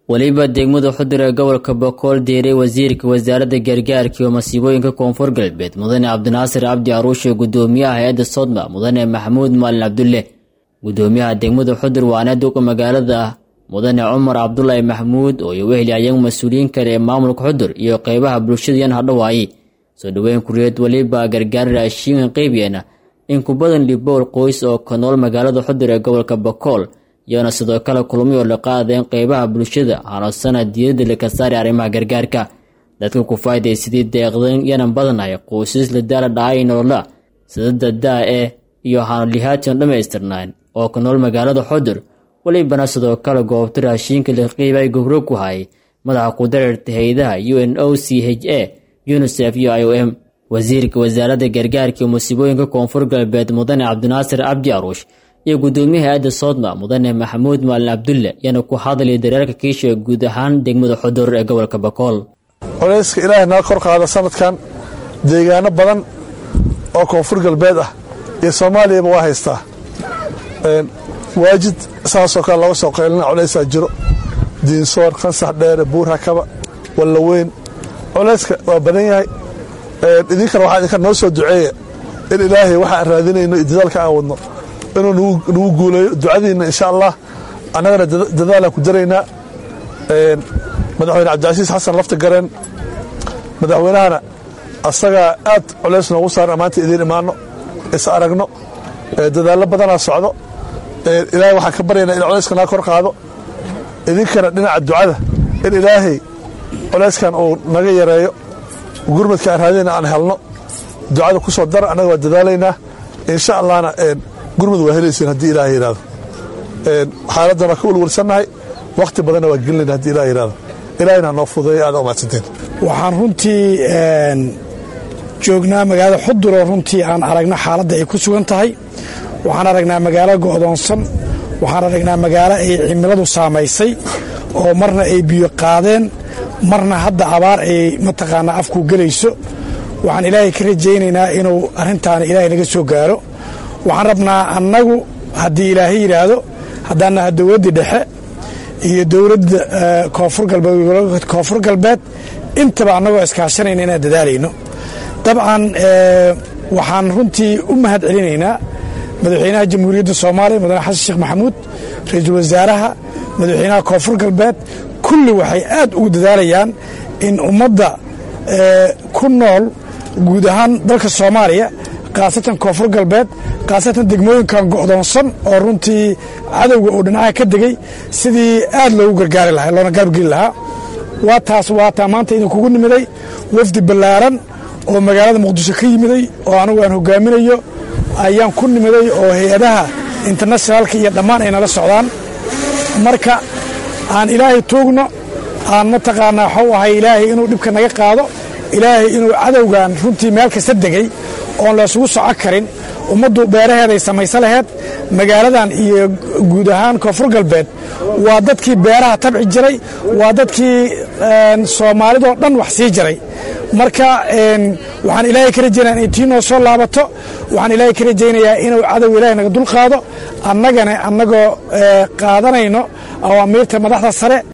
weliba degmada xudur ee gobolka bokool diiray wasiirka wasaaradda gargaarka iyo masiibooyinka koonfur galbeed mudane cabdinaasir cabdi aruushe gudoomiyaha hay-adda sodma mudane maxamuud maalin cabdulle gudoomiyaha degmada xudur waana duqa magaalada mudane cumar cabdulaahi maxamuud oo iyo wehli ayagu mas-uuliyiin kale ee maamulka xudur iyo qeybaha bulshada yan hadhawaaye soo dhoweyn kuriyeed weliba gargaar raashiinkan qeybiyeena in ku badan libowl qoys oo ka nool magaalada xudur ee gobolka bokool iyoona sidoo kale kulmay oo la qaadeen qeybaha bulshada hanosana diiradda laka saari arrimaha gargaarka dadka ku faa'iday sidii deeqdan yanan badanahay qoysas la daala dhacay nolola sidada daa eh iyo hanolihaation dhammaystirnaan oo ka nool magaalada xudur welibana sidoo kale goobta raashiinka la qiibay gobro ku hayay madaxa kudareerta hay-adaha u n o c h a unisef iyo i o m wasiirka wasaaradda gargaarka iyo musiibooyinka koonfur galbeed mudane cabdinaasir cabdi aruush iyo gudoomiyaha hay-adda soodma mudane maxamuud maalin cabdulle yana ku hadlaya dareerka kiisha guud ahaan degmada xudur ee gobolka bakool culayska ilaahay naga kor qaada sanadkan deegaano badan oo koonfur galbeed ah iyo soomaaliyaba waa haystaa waajid saasoo kale looga soo qaylina culaysaa jiro diinsoor kansax dheere buur hakaba wallaweyn culayska waa badan yahay idinkana waxaa idinka noo soo duceeya in ilaahay waxaan raadinayno iyo dadaalka aan wadno inuu nagu guuleeyo ducadiinna insha allah annagana dadaalaan ku daraynaa madaxweyne cabdicasiis xasan lafta gareen madaxweynahana asagaa aad culays noogu saaran maanta idiin imaanno is aragno dadaallo badanaa socdo ilaahay waxaan ka baryaynaa in culayska naga kor qaado idinkana dhinaca ducada in ilaahay culayskan uu naga yareeyo gurmadka aan raadinayna aan helno ducada ku soo dara annaga waa dadaalaynaa insha allahna gurmud waa helaysiin haddii ilaah yidhahdo xaaladdan waa ka welwelsannahay wakhti badanna waa gelinayna haddii ilah yidhahdo ilaahayna noo fudeeya aada umaadsanteen waxaan runtii joognaa magaalada xudur oo runtii aan aragno xaaladda ay ku sugan tahay waxaan aragnaa magaalo go'doonsan waxaan aragnaa magaalo ay cimiladu saamaysay oo marna ay biyo qaadeen marna hadda abaar ay mataqaanaa afku gelayso waxaan ilaahay ka rajaynaynaa inuu arrintaana ilaahay naga soo gaaro waxaan rabnaa annagu haddii ilaahay yidhaahdo haddaan naha dowladdii dhexe iyo dowladda koonfur galbeed koonfur galbeed intaba annagoo iskaashanayna inaan dadaalayno dabcan waxaan runtii u mahad celinaynaa madaxweynaha jamhuuriyadda soomaaliya mudane xasan sheekh maxamuud ra-iisul wasaaraha madaxweynaha koonfur galbeed kulli waxay aad ugu dadaalayaan in ummadda ku nool guud ahaan dalka soomaaliya khaasatan koonfur galbeed khaasatan degmooyinkan go'doonsan oo runtii cadowga uu dhinacaha ka degay sidii aad loogu gargaari lahaa loona gaabgeli lahaa waa taas waataa maanta idinkugu nimiday wafdi ballaaran oo magaalada muqdisho ka yimiday oo anigu aan hogaaminayo ayaan ku nimiday oo hay-adaha internationaalka iyo dhammaan ay nala socdaan marka aan ilaahay tuugno aan mataqaanaa waxau ahay ilaahay inuu dhibka naga qaado ilaahay inuu cadowgan runtii meel kasta degay oon laysugu soco karin ummaddu beeraheeday samaysa laheyd magaaladan iyo guud ahaan koonfur galbeed waa dadkii beeraha tabci jiray waa dadkii soomaalidoo dhan wax sii jiray marka waxaan ilaahay ka rajaynaya inay tii noo soo laabato waxaan ilaahay ka rajaynayaa inuu cadow ilaahay naga dul qaado annagana annagoo qaadanayno awaamiirta madaxda sare